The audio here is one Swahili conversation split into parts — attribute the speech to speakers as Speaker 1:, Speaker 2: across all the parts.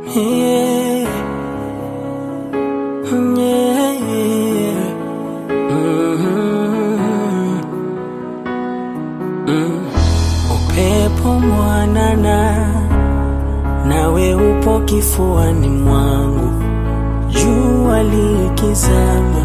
Speaker 1: Yeah. Yeah. Mm. Mm. Upepo mwanana nawe upo kifuani mwangu, jua likizama,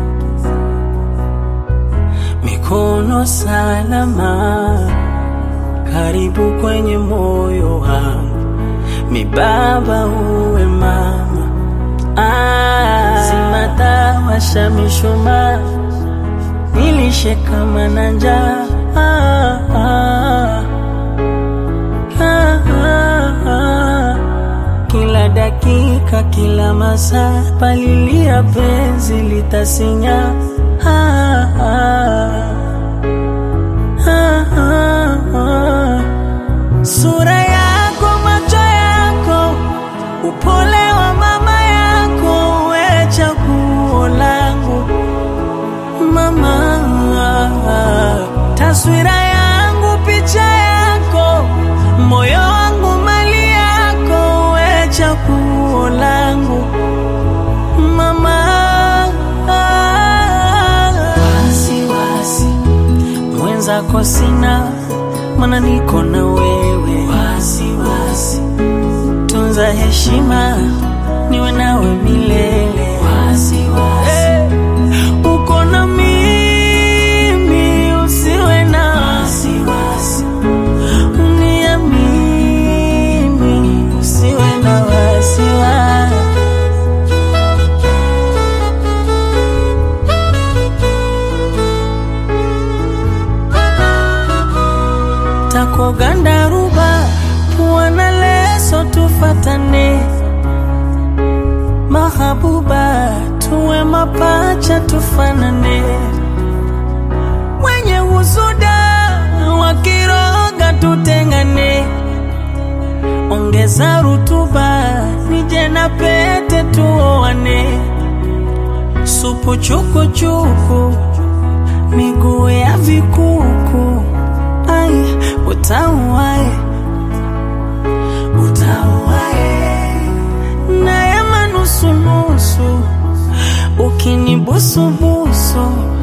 Speaker 1: mikono salama, karibu kwenye moyo wangu, mibaba uwe mama, ah, zimatawasha mishumaa, nilishe kama na njaa ah, ah. Ah, ah, ah. Kila dakika, kila masaa, palilia penzi litasinya. Ah, ah. Ah, ah, ah. Sura yako, macho yako, upole wa mama yako, we chaguo langu mama, taswira yangu, picha yako, moyo wangu, mali yako, we chaguo langu mama. Wasiwasi mwenzako sina, mana niko na wewe. Wasiwasi tunza heshima, niwe nawe milele. Wasiwasi uko na mimi, usiwe na wasiwasi, uniamini, usiwe na wasiwasi. Takoganda ruba, pua na leso, tufatane mahabuba, tuwe mapacha, tufanane wenye husuda wakiroga, tutengane. Ongeza rutuba, nije na pete, tuoane. Supu chukuchuku, miguu ya vikuku, ai utauae, utauae na ya manusunusu, ukinibusubusu